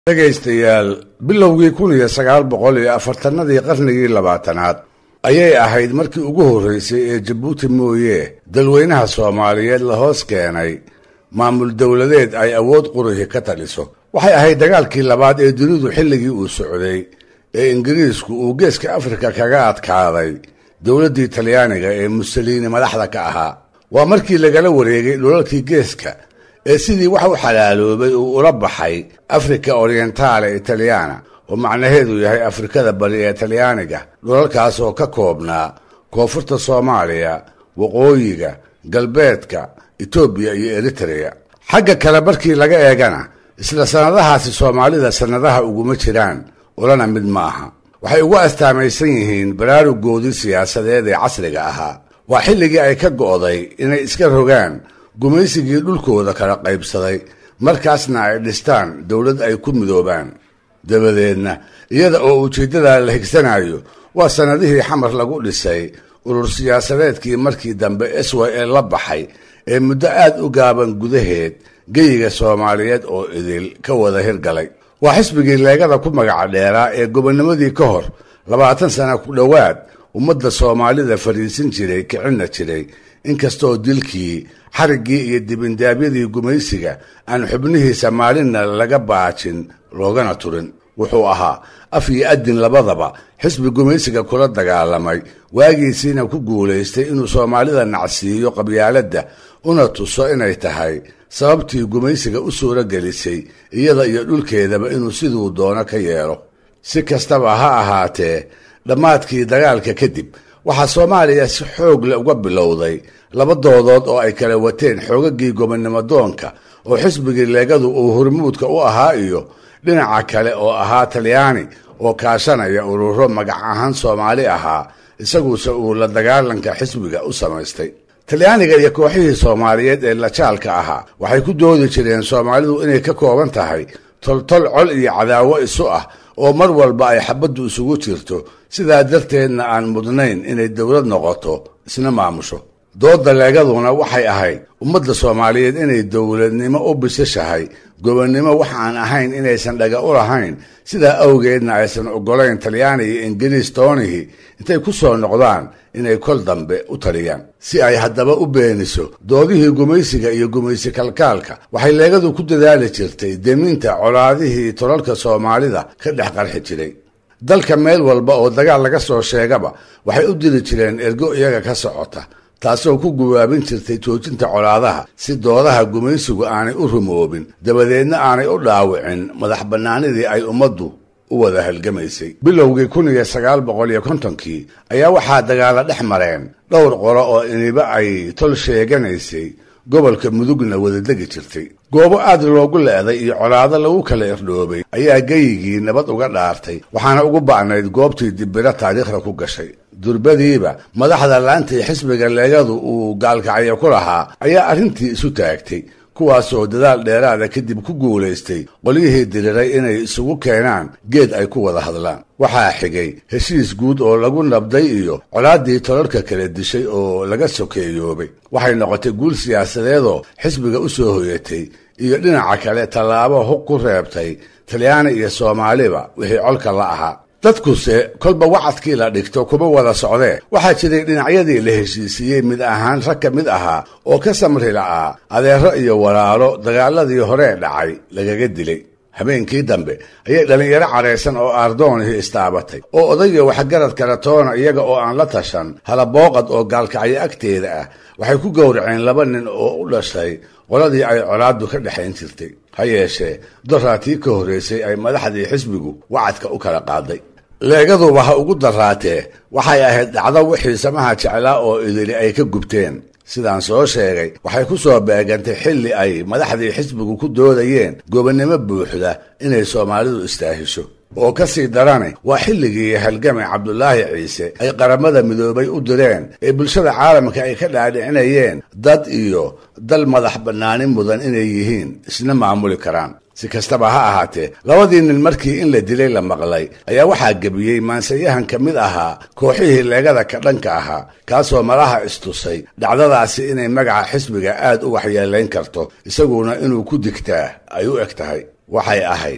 dhegaystayaal bilowgii kun iyo sagaal boqol iyo afartanadii qarnigii labaatanaad ayay ahayd markii ugu horreysay ee jabuuti mooye dalweynaha soomaaliyeed la hoos keenay maamul dowladeed ay awood qurihi ka taliso waxay ahayd dagaalkii labaad ee dunidu xilligii uu socday ee ingiriisku uu geeska afrika kaga adkaaday dowladdii talyaaniga ee musoliini madaxda ka ahaa waa markii lagala wareegay dhulalkii geeska ee sidii wax u xalaaloobay uu ula baxay afrika orientaale italyaana oo macnaheedu yahay afrikada bari ee talyaaniga dhulalkaas oo ka koobnaa koonfurta soomaaliya waqooyiga galbeedka etoobiya iyo eritreya xagga kale markii laga eegana isla sannadahaasi soomaalida sannadaha uguma jiraan ulana mid ma aha waxay ugu astaamaysan yihiin baraarugoodii siyaasadeed ee casriga ahaa waa xilligii ay ka go'day inay iska rogaan gumaysigii dhulkooda kala qaybsaday markaasna ay dhistaan dowlad ay ku midoobaan dabadeedna iyada oo ujeeddada la higsanayo waa sannadihii xamar lagu dhisay urur siyaasadeedkii markii dambe s y l la baxay ee muddo aad u gaaban gudaheed geyiga soomaaliyeed oo idil ka wada hirgalay waa xisbigii leegada ku magaca dheeraa ee gobonnimadii ka hor labaatan sana ku dhowaad ummadda soomaalida fadhiisin jiray kicinna jiray inkastooo dilkii xariggii iyo dibindaabyadii gumaysiga aan xubnihiisa maalinna laga baajin loogana turin wuxuu ahaa af iyo adin labadaba xisbi gumaysiga kula dagaalamay waagiisiina ku guulaystay inuu soomaalida nacsiiyo qabyaaladda una tuso inay tahay sababtii gumaysiga u suuro gelisay iyada iyo dhulkeedaba inuu siduu doono ka yeelo si kastaba ha ahaatee dhammaadkii dagaalka kadib waxaa soomaaliya si xoog leh uga bilowday laba doodood oo ay kala wateen xoogagii gobonnimo doonka oo xisbigii leegadu uu hormuudka u ahaa iyo dhinaca kale oo ahaa talyaani oo kaashanaya ururo magac ahaan soomaali ahaa isaguse uu la dagaalanka xisbiga u samaystay talyaaniga iyo kooxihii soomaaliyeed ee lajaalka ahaa waxay ku doodi jireen soomaalidu inay ka kooban tahay toltol col iyo cadaawo isu ah oo mar walba ay xabaddu isugu jirto sidaa darteedna aan mudnayn inay dowlad noqoto isna maamusho doodda leegaduna waxay ahayd ummadda soomaaliyeed inay dowladnimo u bisashahay gobonnimo wax aan ahayn inaysan dhaga u lahayn sidaa awgeedna aysan oggolayn talyaani iyo ingiriis toonihii intay ku soo noqdaan inay kol dambe u taliyaan si ay haddaba u beeniso doodihii gumaysiga iyo gumaysi kalkaalka waxay leegadu ku dadaali jirtay deminta colaadihii tolalka soomaalida ka dhex qarxi jiray dalka meel walba oo dagaal laga soo sheegaba waxay u diri jireen ergo iyaga ka socota taasoo ku gubaabin jirtay joojinta colaadaha si doodaha gumaysigu aanay u rumoobin dabadeedna aanay u dhaawicin madax bannaanidii ay ummaddu u wada halgamaysay bilowgii kun iyo sagaal boqol iyo kontonkii ayaa waxaa dagaala dhex mareen dhowr qolo oo iniba ay tol sheeganaysay gobolka mudugna wadadegi jirtay goobo aad loogu leeday iyo colaado lagu kala irdhoobay ayaa geyigii nabad uga dhaartay waxaana ugu ba'nayd goobtii dibbiro taariikhda ku gashay durbadiiba madaxda laantii xisbiga leegadu uu gaalkacyo ku lahaa ayaa arrintii isu taagtay kuwaasoo dadaal dheeraada kadib ku guulaystay qolyihii diriray inay isugu keenaan geed ay ku wada hadlaan waxaa xigay heshiis guud oo lagu nabday iyo colaaddii tolalka kala dishay oo laga sokeeyoobay waxay noqotay guul siyaasadeedoo xisbiga u soo hoyatay iyo dhinaca kale tallaabo hug ku reebtay talyaani iyo soomaaliba wixii colka la ahaa dadkuse kolba wacadkii la dhigto kuma wada socdee waxaa jiray dhinacyadii la heshiisiiyey mid ahaan rag ka mid ahaa oo ka samri la'aa adeero iyo walaalo dagaaladii horee dhacay lagaga dilay habeenkii dambe ayay dhallinyaro cadhaysan oo aardoonihii istaabatay oo odayga waxgarad kale toona iyaga oo aan la tashan halabooqad oo gaalkacyo agteeda ah waxay ku gowraceen laba nin oo u dhashay qoladii ay colaaddu ka dhexayn jirtay ha yeeshee doraatii ka horraysay ay madaxdii xisbigu wacadka u kala qaaday leegaduba ha ugu daraatee waxay ahayd dhacdo wixii samaha jeclaa oo idili ay ka gubteen sidaan soo sheegay waxay ku soo beegantay xilli ay madaxdii xisbigu ku doodayeen gobonnimo buuxda inay soomaalidu istaahisho oo ka sii darane waa xilligii halgamay cabdulaahi ciise ay qaramada midoobay u direen ee bulshada caalamka ay ka dhaadhicinayeen dad iyo dal madax bannaani mudan inay yihiin isna maamuli karaan si kastaba ha ahaatee labadii nin markii in la dilay la maqlay ayaa waxaa gebiyey maansayahan ka mid ahaa kooxihii leegada ka dhanka ahaa kaasoo malaha istusay dhacdadaasi inay magaca xisbiga aad u waxyeelayn karto isaguna inuu ku digtaa ay u eg tahay waxay ahayd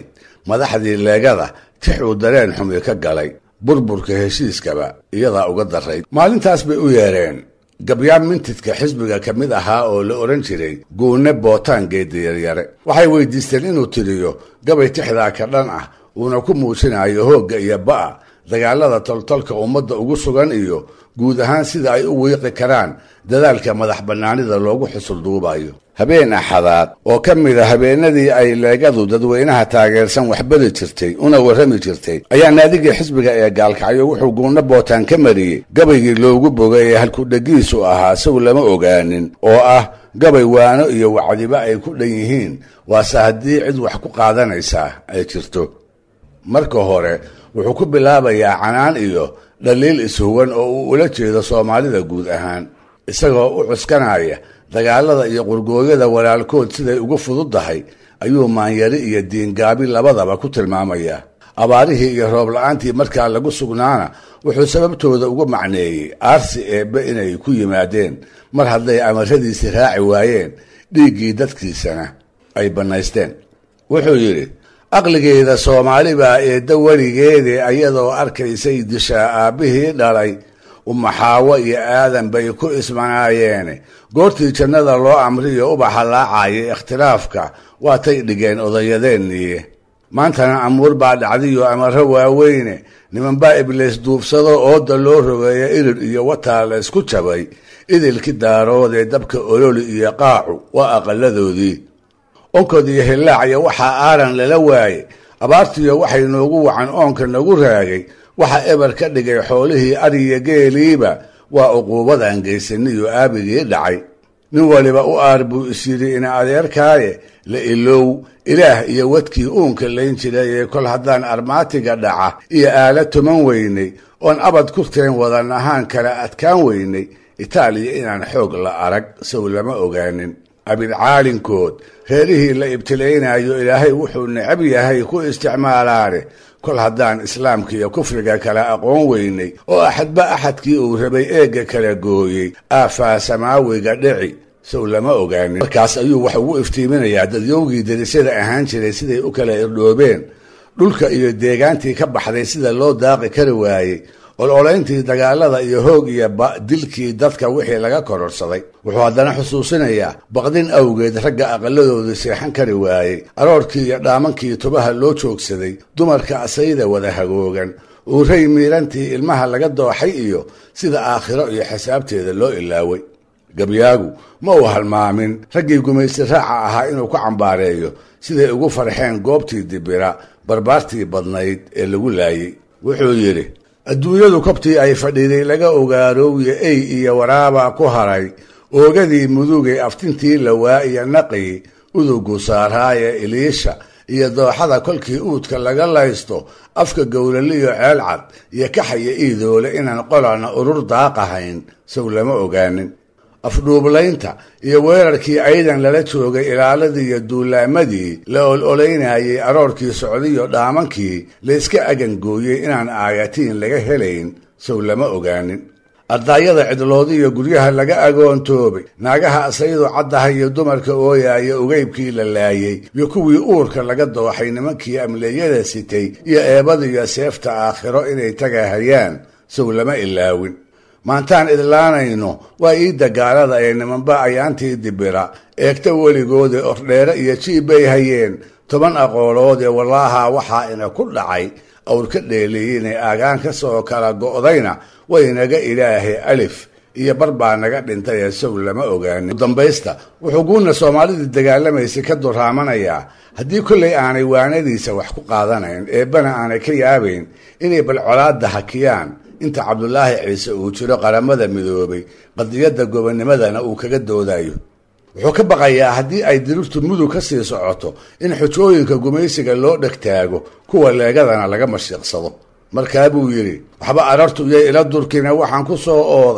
madaxdii leegada tixuu dareen xumi ka galay burburka heshiiskaba iyadaa uga darayd maalintaas bay u yeedheen gabyaan mintidka xisbiga ka mid ahaa oo la odhan jiray guune bootaan geediyaryare waxay weydiisteen inuu tiriyo gabay tixdaa ka dhan ah uuna ku muujinayo hoogga iyo ba'a dagaalada toltolka ummadda ugu sugan iyo guud ahaan sida ay u wiiqi karaan dadaalka madax bannaanida loogu xusulduubayo habeen axadaad oo ka mid a habeenadii ay leegadu dadweynaha taageersan waxbari jirtay una warrami jirtay ayaa naadigii xisbiga ee gaalkacyo wuxuu guunno bootaan ka mariyey gabaygii loogu bogay ee halkudhegiisu ahaa isagu lama ogaanin oo ah gabay waano iyo wacdiba ay ku dhan yihiin waase haddii cid wax ku qaadanaysaa ay jirto marka hore wuxuu ku bilaabayaa canaan iyo dhaliil ishuwan oo uu ula jeedo soomaalida guud ahaan isagoo u cuskanaya dagaalada iyo qurgooyada walaalkood siday ugu fududdahay ayuu maanyari iyo diingaabi labadaba ku tilmaamayaa abaarihii iyo roob la-aantii markaa lagu sugnaana wuxuu sababtooda ugu macneeyey aarsi eebbe inay ku yimaadeen mar hadday amaradiisii raaci waayeen dhiiggii dadkiisana ay bannaysteen wuxuu yidhi aqligeeda soomaali baa eedda weligeedii ayadoo arkaysay dishaa aabbihii dhalay umaxaawo iyo aadan bay ku ismanaayeene goortii jannada loo amriyo ubaxa laacaya ikhtilaafka waatay dhigeen odayadeennii maantana amuur baa dhacdiyo amaro waaweyne nimanbaa ibliis duubsado ooda loo rogeeya irir iyo wataa la ysku jabay idilki daaroodee dabka ololi iyo qaacu waa aqaladoodii onkod iyo hillaacya waxaa aaran lala waaye abaartiyo waxay noogu wacan oonka nagu raagay waxa eber ka dhigay xoolihii ariya geeliiba waa uquubadan geysaniyo aabigii dhacay nin waliba u aar buu isyidhi ina adeerkaaye la ilow ilaah iyo wadkii uunka layn jiray ee kol haddaan armaatiga dhaca iyo aala tuman weynay oon abad kurteen wadan ahaan kala adkaan weynay itaaliya inaan xoog la arag sow lama ogaanin abidcaalinkood reerihii la ibtilaynayo ilaahay wuxuu necab yahay ku isticmaalaane kol haddaan islaamka iyo kufriga kala aqoon weynay oo axadba axadkii uu rabay eegga kala gooyey aafaa samaawiga dhici sow lama ogaanin markaas ayuu wax ugu iftiiminayaa dadyowgii darisyada ahaan jiray siday u kala irdhoobeen dhulka iyo deegaantii ka baxday sida loo daaqi kari waayey ololayntii dagaalada iyo hoog iyo dilkii dadka wixii laga kororsaday wuxuu haddana xusuusinayaa baqdin awgeed ragga aqaladoodii seexan kari waayey aroorkii iyo dhaamankii tubaha loo joogsaday dumarka asayda wada hagoogan uuray miirantii ilmaha laga dooxay iyo sida aakhiro iyo xisaabteeda loo ilaaway gabyaagu ma uu halmaamin raggii gumaysi raaca ahaa inuu ku cambaareeyo siday ugu farxeen goobtii dibira barbaartii badnayd ee lagu laayey wuxuu yidhi adduunyadu kobtii ay fadhiiday laga ogaaroowiye ey iyo waraabaa ku haray oogadii mudugay aftintii lawaa iyo naqii udugu saaraaye iliisha iyo dooxada kolkii uudka laga laysto afka gowlaliyo ceel cad iyo kaxaya iidoole inaan qolana urur daaqahayn sow lama ogaanin afdhuublaynta iyo weerarkii aydan lala joogay ilaaladii iyo duulaamadii la ol-olaynayay aroorkii socdiyo dhaamankii la iska agangooyey inaan aayatiin laga helayn sow lama ogaanin ardaayada cidloodiyo guryaha laga agoontoobay naagaha asaydu caddaha iyo dumarka ooyaaya ugeybkii la laayey iyo kuwii uurka laga dooxay nimankii amleeyada sitay iyo eebadiyo seefta aakhiro inay tagahayaan sow lama ilaawin maantaan idlaanayno waa iidda gaalada ee nimanba ayaantii dibira eegta weligoode ordheere iyo jiib bay hayeen toban aqooloodee wallaaha waxaa ina ku dhacay awr ka dheeleeyinay aagaan ka soo kala go'dayna waynaga ilaahay alif iyo bar baa naga dhintay ee sow lama ogaanin dambaysta wuxuu guuna soomaalidii dagaalamaysay ka duraamanayaa haddii kollay aanay waanadiisa wax ku qaadanayn eebbana aanay ka yaabayn inay bal colaadda hakiyaan inta cabdulaahi ciise uu jiro qaramada midoobay qadiyadda gobonimadana uu kaga doodayo wuxuu ka baqayaa haddii ay dirirtu mudug ka sii socoto in xujooyinka gumaysiga loo dhegtaago kuwa leegadana laga mashiiqsado markaa buu yidhi waxba arartu iyo ila durkina waxaan ku soo ooday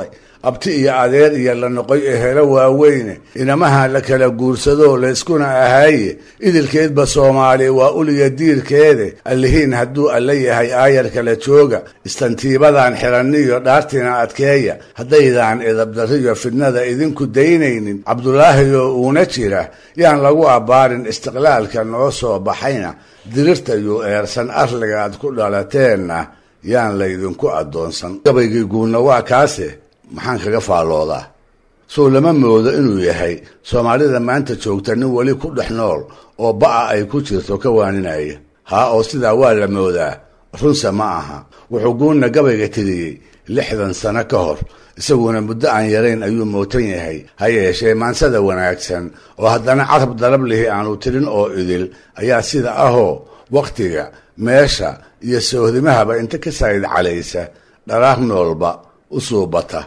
abti iyo adeer iyo la noqoy ehelo waaweyne inamaha la kala guursadoo layskuna ahaaye idilkeedba soomaali waa uliya diirkeede allihiin hadduu alla yahay aayar kala jooga istantiibadan xiraniyo dhaartina adkeeya haddaydaan edabdarriyo fidnada idinku daynaynin cabdulaahiyoo uuna jira yaan lagu abbaarin istiqlaalka noo soo baxayna dirirtayuu eersan arligaad ku dhalateenna yaan laydinku addoonsan gabaygii guudna waa kaase maxaan kaga faalloodaa sow lama moodo inuu yahay soomaalida maanta joogta nin weli ku dhex nool oo ba'a ay ku jirto ka waaninaya haa oo sidaa waa la moodaa runse ma aha wuxuu guunna gabayga tiriyey lixdan sano ka hor isaguna muddo aan yarayn ayuu mootan yahay ha yeeshee maansada wanaagsan oo haddana carab dalab lihi aanu tirin oo idil ayaa sida ahoo wakhtiga meesha iyo soohdimahaba inta ka saayid calaysa dharaar noolba u suubata